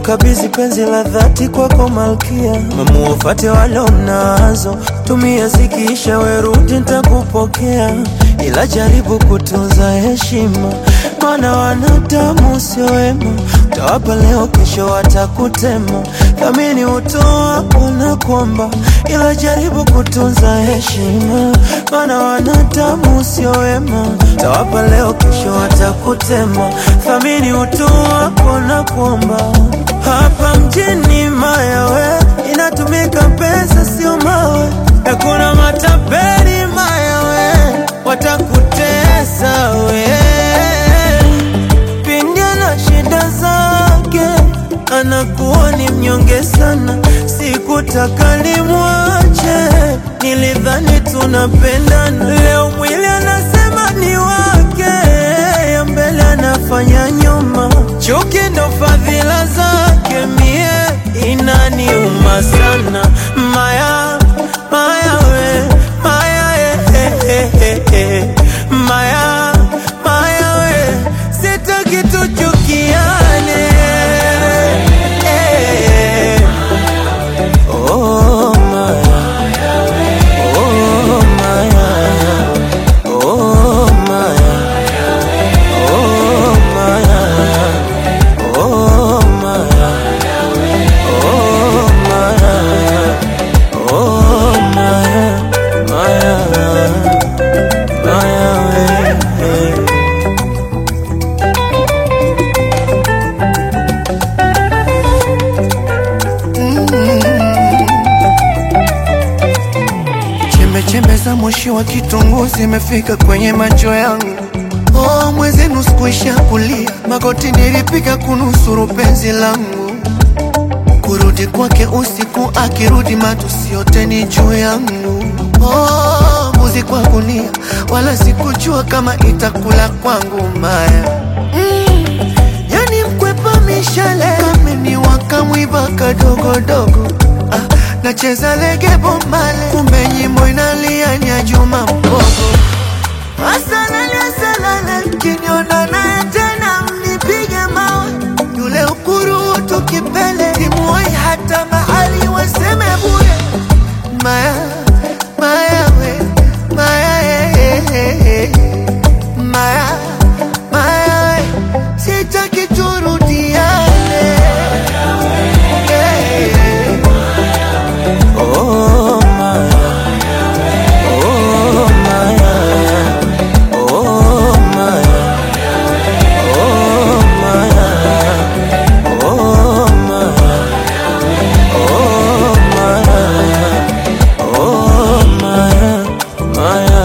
Nimekukabidhi penzi la dhati kwako malkia, mamuwafate wale mnazo, tumia zikiisha, werudi nitakupokea, ila jaribu kutunza heshima, maana wanadamu sio wema. Utawapa leo, kesho watakutema. Thamini utoa unakomba, ila jaribu kutunza heshima, maana wanadamu sio wema. Utawapa leo, kesho watakutema. Thamini utoa unakomba. Hapa mjini mayawe inatumika pesa, sio mawe. Hakuna matapeli mayawe, watakutesa we pindi na shida zake, anakuwa ni mnyonge sana. Sikutaka nimwache, nilidhani tunapendana. Leo mwili anasema ni wake, ya mbele anafanya nyuma. Chuki ndo fadhila zake, mie inaniuma sana. Maya, maya we, maya eh, eh, eh, eh. Maya, maya we, sitaki tuchukiane eh. Oh, Maya. Oh, Maya. Oh, Maya. Oh, Maya. Oh, Maya. Oh, Maya. Oh, Maya. Maya. Maya, we. Chembe chembe za moshi wa kitunguu zimefika kwenye macho yangu. Oh, mwezenu sikuisha kulia, magoti nilipiga kunusuru penzi langu. Kurudi kwake usiku, akirudi matusi yote ni juu yangu. Oh, mbuzi kwa gunia, wala sikujua kama itakula kwangu maya. Mm, yani mkwepa mishale kameni wakamwiba kadogodogo ah, nacheza lege bombale kumbe nyimbo inalia nya Juma Mbogo asalale asalale kiniona naye tena mnipige mawe yule ukurutu kipele timuoi hata mahali waseme bure maya maya we maya eh, eh, eh. maya maya we sitaki turudiane yeah. Oh, Maya. Oh, Maya. Oh, Maya. Oh, Maya. Oh, Maya. Oh, Maya. Oh, Maya. Maya.